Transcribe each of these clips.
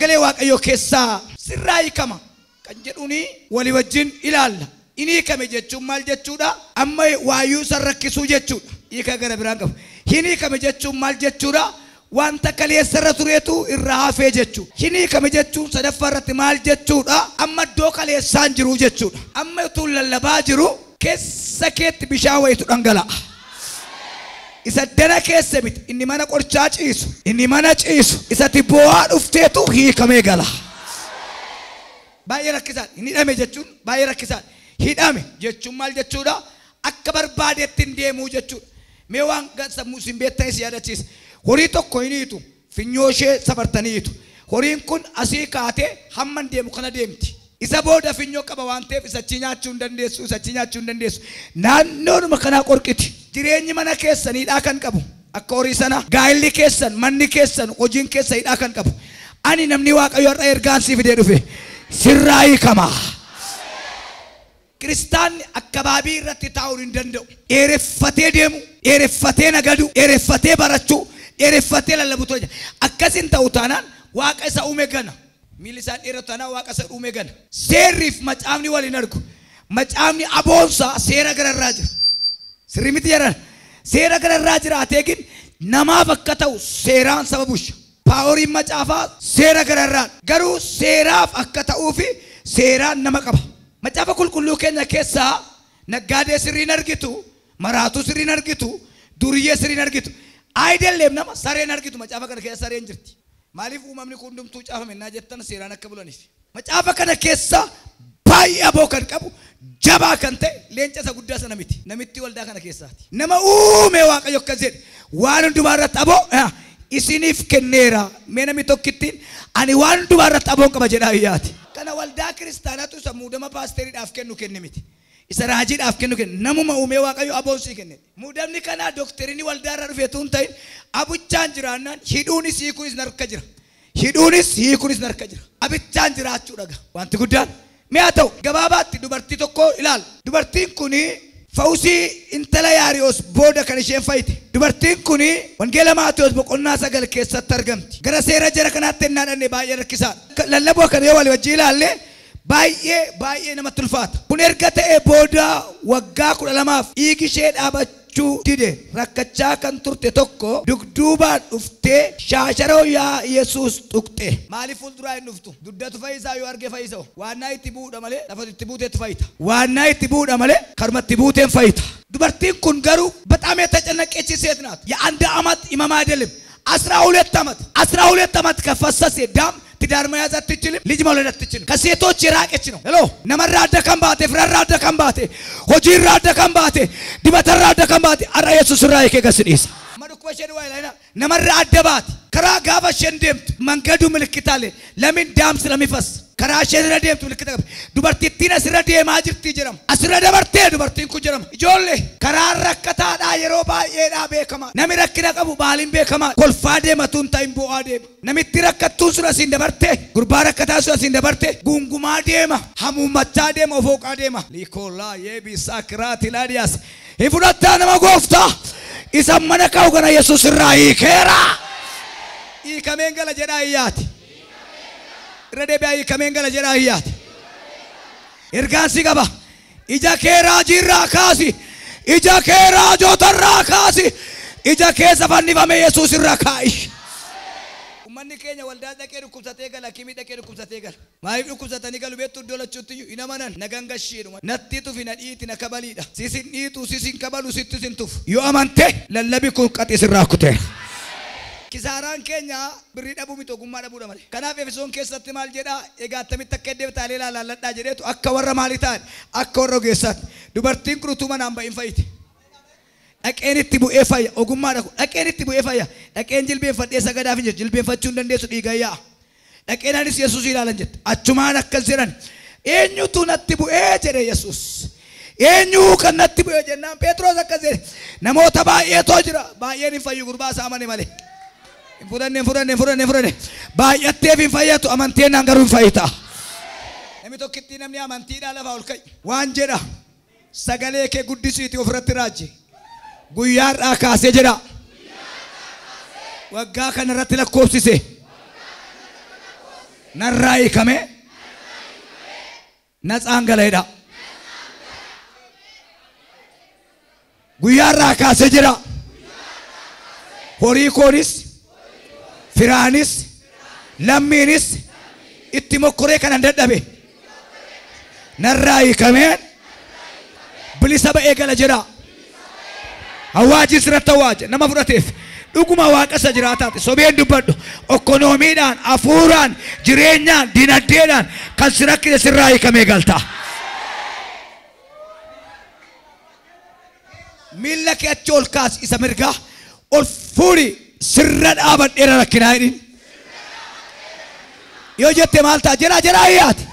sagalee waaqayyoo keessaa sirraa hiikama kan jedhuuni walii wajjin ilaalla. Inni hiikame jechuun maal jechuudha? Amma waayyuu isa rakkisuu jechuudha. Hiika gara biraan qabu. Hin hiikame jechuun maal jechuudha? Wanta kaleessarra tureetu irraa hafee jechuudha. Hin hiikame jechuun sadaffaa irratti maal jechuudha? Amma iddoo kaleessaan jiru jechuudha. Amma utuu lallabaa jiru keessa keetti bishaan wayitu dhangala'a. Isa dana keessa miti inni mana qorichaa ciisu inni mana ciisu isatti boo'aa dhufteetu hiikamee gala. Baay'ee rakkisaadha. Inni hidhame jechuun baay'ee rakkisaadha. Hidhame jechuun maal jechuudha? Akka barbaadetti hin deemuu jechuudha. Mee waan sammuu isin beektan isin yaadachiisa. Horii tokko hin hiitu. Finyoo ishee safartanii hiitu. Horiin kun asii kaatee hamma hin deemu kana deemti. Isa booda finyoo qaba waan ta'eef isachi nyaachuu hin dandeessu, isachi nyaachuu hin dandeessu. Naannoodhuma kanaa qorqiti. Jireenyi mana keessaniidhaa kan qabu. Akka horii sana gaa'illi keessan, manni keessan, hojiin keessaniidhaa kan qabu. Ani namni waaqayyo har'a ergaan si fidee dhufe. Sirraa hiikama. Kiristaanni akkabaabii irratti taa'uu hin danda'u. Dheereffatee deemu, dheereffatee nagadu, dheereffatee barachuu, dheereffatee lallabu ture. Akkasin ta'u taanaan waaqa isa uume gana. Miilli isaan dheeratu taanaan waaqa isa uume gana. Seerriif macaafni waliin argu. Macaafni aboonsaa seera gararraa jira. Sirrii miti jedhan. Seera gararraa jiraatee gin namaaf akka ta'u seeraan saba busha. Paaworiin macaafaa seera gararraa garuu seeraaf akka ta'uufi seeraan nama qaba. Macaafa qulqulluu keenya keessaa naggaadee sirriin argitu, maraatuu sirriin argitu, duriyyee sirriin argitu. Aayidalleef nama sareen argitu macaafa kana keessa sareen jirti. Maaliif uumamni kun hundumtuu caafame naa jettan seeraan akka bulaniif. Macaafa kana keessa baay'ee aboo kan qabu jabaa kan ta'e leenca isa guddaa sana miti. Namitti waldaa kana keessaati. Nama uume waaqayyo akkas jedhe waan hundumaa irratti aboo isiniif kenneera. Mee namni tokkittiin ani waan hundumaa irratti aboon qaba jedhaa iyyaati. Kana waldaa kiristaanaatu isa muudama paasteriidhaaf kennu kenne miti. Isa raajiidhaaf kennu kenne namuma uumee waaqayyo aboon sii kenne. Muudamni kanaa dooktarinii waldaa irraa dhufeetu hin ta'in abichaan jiraannaan hidhuunis hiikuunis narka jira. Hidhuunis hiikuunis narka jira. Abichaan jiraachuu dhaga. Wanti guddaan. Mi'a ta'u gabaabaatti dubartii tokko ilaala. Dubartiin kuni Fawusii intala yaariyoos booda kan isheen fayyite. Dubartiin kuni wangeela Maatiyos boqonnaa sagal keessatti argamti. Gara seera jara kanaatti ennaa dhanne baay'ee rakkisaadha. Lallaboo kana yoo walii wajjin ilaalle baay'ee baay'ee namatti ulfaata. Kun erga ta'e booda waggaa kudha lamaaf dhiigi ishee dhaabachuu dide rakkachaa kan turte tokko dugduubaan dhuftee shaasharoo yaa Yesuus tuqxe. Maaliif fuulduraa hin dhuftu? Duddatu fayyisaa yoo arge fayyisa. Waannaa itti bu'uudha malee lafa itti buuteetti fayyita. Waannaa itti bu'uudha malee karma itti buuteen fayyita. dubartiin kun garuu በጣም የተጨነቀች ሴት ናት። የአንድ ዓመት ኢማም አይደለም አስራ ሁለት ዓመት አስራ ሁለት ዓመት ከፈሰሰ ዳም ትዳር መያዝ አትችልም፣ ልጅ መውለድ አትችልም። ከሴቶች የራቀች ነው። ሄሎ ነመራ አደከም ባቴ ፍረራ አደከም ባቴ ሆጂራ አደከም ባቴ ዲበተራ አደከም ባቴ አራ ኢየሱስ ራ ከገስዲስ መድኮሸን ወይ ላይ ነመራ አደባት ከራ ጋፈ ሸንደምት መንገዱ ምልክት አለ። ለምን ዳም ስለሚፈስ karaa isheen irra deemtu milikkita qabdi. Dubartittiin asirra deemaa jirti jedhama. Asirra dabartee dubartiin kun jedhama. Ijoollee karaan rakkataadhaa yeroo baay'eedhaa beekama. Nami rakkina qabu baaliin beekama. Kolfaa deematu hin ta'in bu'aa deema. Namitti rakkattuun sun asiin dabarte. Gurbaa rakkataa sun asiin dabarte. Gungumaa deema. Hamuummachaa deema ofooqaa deema. Liikoolaa yeebisaa kiraati laadiyaas. Hin fudhattaa nama gooftaa. Isa mana ka'u kana Yesuus irraa hiikeera. Hiikameen gala jedhaa iyyaati. irra deebi'aa hiikameen gala jedhaa iyyaati. Ergaan si qaba. Ija kee raajiirraa kaasi. Ija kee raajotarraa kaasi. Ija keessa fannifame Yesuus irra kaa'i. Uummanni keenya waldaa dhaqee dhukkubsatee gala kimii dhaqee dhukkubsatee gala. Maaliif dhukkubsatanii galu beektu iddoo lachuutti iyyuu hin amanan na gangashiidhuma. Natti tufi na dhiiti na kabaliidha. Sisin dhiitu sisin kabalu sitti sin tufu. Yoo amante lallabi kun qaxis irraa kuteera. Kisaaraan keenya birrii dhabuu miti ogummaa dhabuudha malee. Kanaaf Efesoon keessatti maal jedhaa egaa attamitti akka eddeef taalee laalladhaa jedheetu akka warra maalii ta'an akka warra ogeessaatti. Dubartiin kun utuu manaan bahin fayyite. Dhaqeen itti bu'ee fayya ogummaa dhaku dhaqeen itti bu'ee fayya dhaqeen jilbeenfadhee sagadaaf hin jirtu jilbeenfachuu hin dandeessu dhiiga yaa'a. Dhaqeen anis Yesuus ilaalan jette achumaan akkas jedhan eenyutu natti bu'ee jedhe Yesuus. Eenyu kan natti bu'ee jennaan Pheexroos akkas jedhe namoota baay'eetoo jira baay'een hin fayyu gurbaa isaa amane malee. Hin fudhanne hin fudhanne hin fudhanne hin fudhanne baay'atteef hin fayyatu amanteen naan garuu hin fayyita. Namni tokkittii namni amantiidhaa lafaa ol ka'i waan jedha sagalee kee guddisiiti ofirratti raajje guyyaadhaa kaasee jedha waggaa kana irratti lakkoofsise narraa hiikame natsaan galeedha guyyaarraa kaasee jira horii koonis firaanis lammiinis itti mokkoree kanan dadhabe narraa hiikameen bilisa ba'ee gala jira hawaaji sirratti hawaaje nama fudhateef dhuguma waaqa isa jiraataati sobeen dubbadhu okkonoomiidhaan hafuuraan jireenyaan dinagdeedhaan kan si rakkise sirraa hiikamee galta miilla kee achi ol kaasi isa mirgaa ol fuudhi sirra dhaabadheera rakkinaa hidhin yoo jette maal ta'a jira jira hiyyaati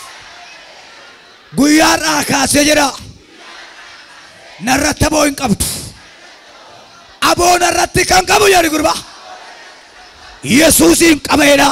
guyyaarraa kaasee jira narratti aboo hin qabdu aboo narratti kan qabu jedhi gurba yesuusiin qabeedha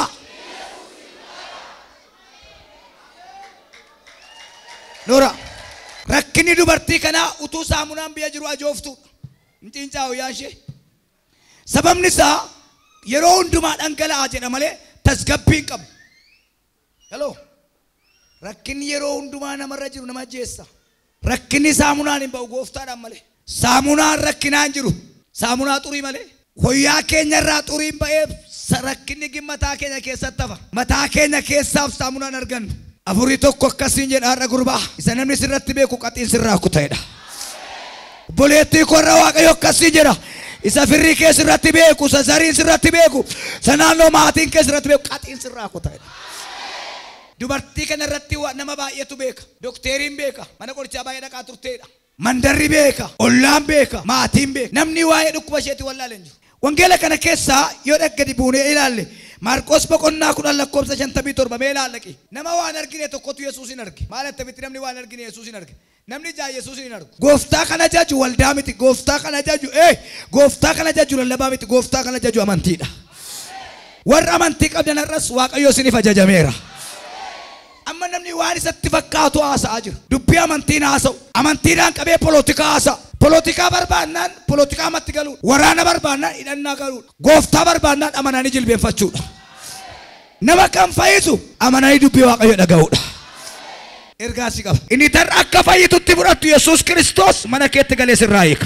Nora rakkinni dubartii kanaa utuu saamunaan biyya jiru ajooftuudha hin ciincaa'u yaa ishee sababni isaa yeroo hundumaa dhangala'aa jedha malee tasgabbii hin qabu hello rakkinni yeroo hundumaa namarra jiru nama ajjeessa rakkinni saamunaan hin ba'u gooftaadhaan malee saamunaan rakkinaa hin jiru saamunaa xurii malee hoyyaa keenya irraa xuriin ba'ee rakkinni mataa keenya keessatti hafa mataa keenya keessaaf saamunaan argannu afurii tokko akkasiin jedha har'a gurbaa isa namni sirratti beeku qaxiin sirraa kuta'edha obboleettii korra waaqayyo akkasiin jedha isa firrii kee sirratti beeku isa zariin sirratti beeku isa naannoo maatiin kee sirratti beeku qaxiin sirraa kuta'edha dubartii kana irratti nama baay'eetu beeka dokteeriin beeka mana qorichaa baay'ee dhaqaa turteedha mandarri beeka ollaan beeka maatiin beeka namni waa'ee dhukkuba isheetti wallaaleen jiru wangeela kana keessaa yoo dhaggadi buunee ilaalle maarqos boqonnaa kudhan lakkoofsa shantamii torba mee ilaallaqi nama waan argine tokkotu yesuus hin arge maal attamitti namni waan argine yesuus hin arge namni jaa yesuus hin argu gooftaa kana jaju waldaa miti gooftaa kana jaju ee gooftaa kana jaju lallabaa miti gooftaa kana jaju amantiidha warra amantii qabdan har'as waaqayyo isiniif ajajameera amma namni waan isatti fakkaatu haasa'aa jira dubbii amantiin haasa'u amantiidhaan qabee polotikaa haasa'a polotikaa barbaannaan polotikaa amatti galuudha waraana barbaannaan hidhannaa galuudha gooftaa barbaannaan amananii jilbeenfachuudha nama kan fayyisu amananii dubbii waaqayyo dhaga'uudha ergaasi qaba inni tarra akka fayyitutti fudhattu yesuus kiristoos mana keetti galee sirraa hiika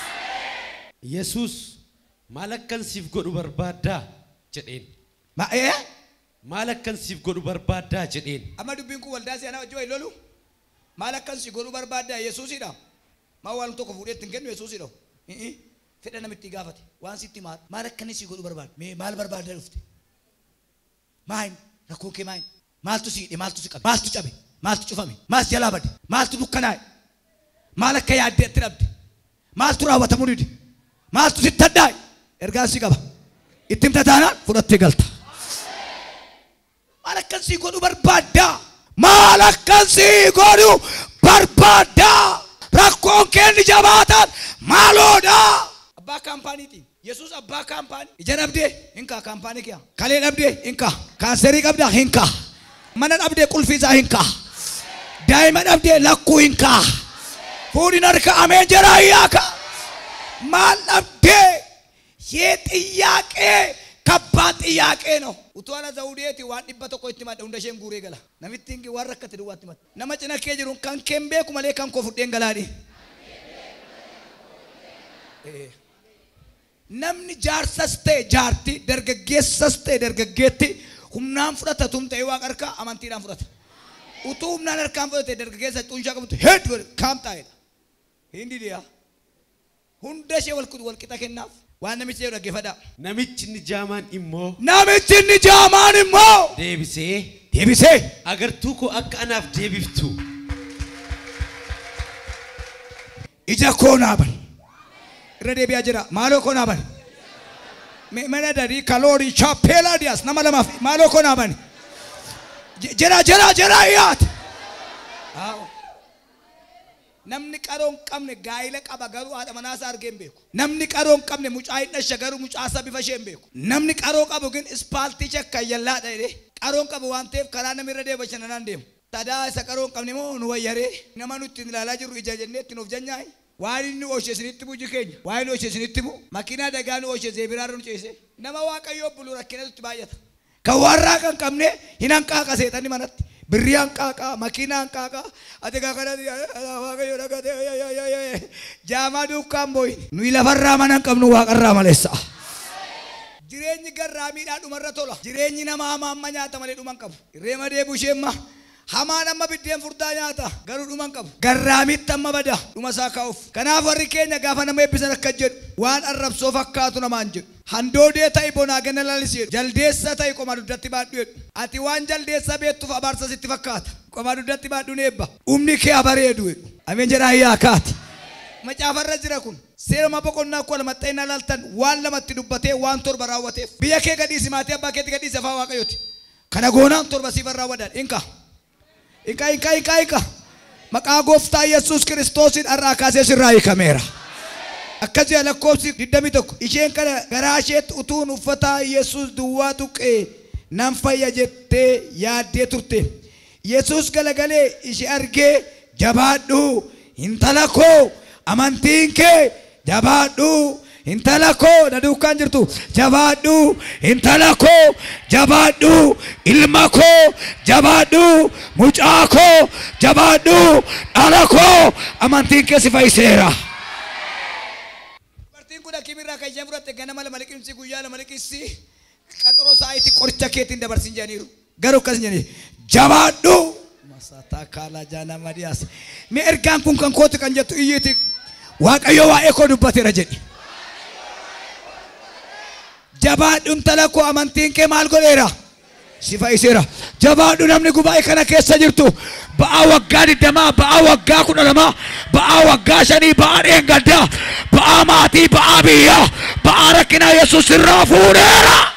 Yesuus maal akkan siif godhu barbaaddaa jedheen. ma'ee Maal akkan siif godhu barbaaddaa jedheen. amma dubbiin kun waldaa seenaa wajjin wayi lolu maal akkan si godhu barbaaddaa yesuusidha maa waan tokko fuudhee ittiin kennu yesuusidha Hi'i. fedha namitti gaafate waan sitti maal maal akkan si godhu barbaadda mee maal barbaaddaa dhufte maayin rakkoo kee maayin maaltu si hidhe maaltu si qabe maaltu cabe maaltu cufame maaltu jalaa bade maaltu dukkanaa'e maal akka yaaddeetti dhabde maaltu raawwatamuu dide maaltu sitti addaa'e ergaan si qaba itti himta taanaan fudhattee galta. maal akkan sii godhu barbaaddaa maal akkan sii godhu barbaaddaa rakkoon keenni jabaataan maaloodha abbaa kaampaaniiti yesuus abbaa kaampaanii ija dhabdee hinkaa kaampaanii kee kalee dhabdee hinkaa kaanserii qabdaa hinkaa mana dhabdee qulfii isaa hinkaa daa'ima dhabdee lakkuu hinkaa fuudhin harka ameen jedhaa hiyyaaka maal dhabdee yee xiyyaaqee kabbaan xiyyaaqee no utuu ana zawudeeti waan dhibba tokko itti madda hunda isheen guuree gala namitti hingi waan rakkate duwwaatti madda nama cina kee jiru kan keen beeku malee kan koo fudheen galaadhi namni jaarsas ta'e jaarti dargaggeessas ta'e dargaggeetti humnaan fudhatatum ta'e waaqa harkaa amantiidhaan fudhata utuu humnaan harkaan fudhate dargaggeessa xunshaa qabatu heed kaam taa'edha hindi dhiyaa hunda ishee wal qixa kennaaf waan namichi jedhu dhaggeeffadhaa Namichi inni jaamaan immoo namichi inni jaamaan immoo deebisee deebisee agartuu koo akka anaaf deebiftu ija koo naaban irra deebi'aa jira maaloo koo naaban Me- mana darii kaloorii chaapeelaa diyaas nama lamaaf maaloo koo naaban Je- jira jira jira iyyaate Aawo. namni qaroo hin qabne gaa'ila qaba garuu haadha manaasaa argee hin beeku namni qaroo hin qabne mucaa hin dhashe garuu mucaasaa bifa ishee hin beeku namni qaroo qabu ግን ispaaltii chakkayyallaadha jedhee qaroo hin qabu waan ta'eef karaa namni irra deema bashannanaan deemu tadaa isa qaroo hin qabne moo nu wayyaree nama nutti ilaalaa jirru ija jennee itti nuuf janyaayi waan inni ooshe isinitti buji keenya waan inni ooshe isinitti bu makiinaa dagaa nu ooshe zeebiraarra nu ceese nama waaqayyoo bulu rakkina nutti baay'ata Kan warraa kan qabne hin hanqaaqa seexanni manatti. Birrii hanqaaqa, makiina hanqaaqa, ati kan kanatti waaqayyo dhagate jaamaa duukaan booyin. Nuyi lafarraa mana hin qabnu waaqarraa maleessa. Jireenyi garraamiidhaa dhumarra tola. Jireenyi nama hamaa amma nyaata malee dhuma hin qabu. Reema deebu isheenma. Hamaan amma biddeen furdaa nyaata garuu dhuma hin qabu. Garraamitti amma bada dhuma isaa kaa'uuf. Kanaaf warri keenya gaafa nama eebbisan akka jedhu waan arrabsoo fakkaatu namaan jedhu. Handoodee ta'i bonaa ganna lalis jedhu. Jaldeessa ta'i qoma dugdatti baadhu jedhu. Ati waan jaldeessa beektuuf abaarsa sitti fakkaata. Qoma dugdatti baadhuun eebba. Humni kee abareedu jedhu. Ameen jedhaa hiyyaa kaati. Macaafarra jira kun seerama boqonnaa kudha lama xaynaa laaltan waan lamatti dubbatee waan torba raawwateef biyya kee gadhiisi maatii abbaa keetti gadhiisi afaan waaqayyooti. Kana goonaan torba siifan raawwadaan inka. Inka inka inka inka. Maqaa gooftaa Yesuus kiristoosiin har'aa kaasee sirraa hiikameera. Akkas jedha lakkoofsi 21 isheen kana garaa isheetti utuun uffata Yesuus duwwaa tuqee nan fayya jettee yaaddee turte. Yesuus galagalee ishee argee jabaadhu intala koo amantiin kee jabaadhu intala koo na duukaan jirtu jabaadhu intala koo jabaadhu ilma koo jabaadhu mucaa koo jabaadhu dhala koo amantiin kee si fayyiseera. Dubartiin kun akkimirraa kan isheen fudhatte ganama lama liqimsi guyyaa lama liqimsi qaxaroo sa'aatii qoricha keetiin dabarsin jedhaniiru garuu akkas jedhanii jabaadhu. Masataa kaalaa jaanaa madiyaas. Mee ergaan kun kan kooti kan jettu iyyiiti waaqayyo waa'ee koo dubbateera jedhi. Jabaadhu intala koo amantiin kee maal godheera? Si fayyiseera. Jabaadhu namni gubaa'ee kana keessa jirtu ba'aa waggaa digdamaa, ba'aa waggaa kudha lamaa, ba'aa waggaa shanii, ba'aa dheengaddaa, ba'aa maatii, ba'aa biyyaa, ba'aa rakkinaa Yesuus irraa fuudheera.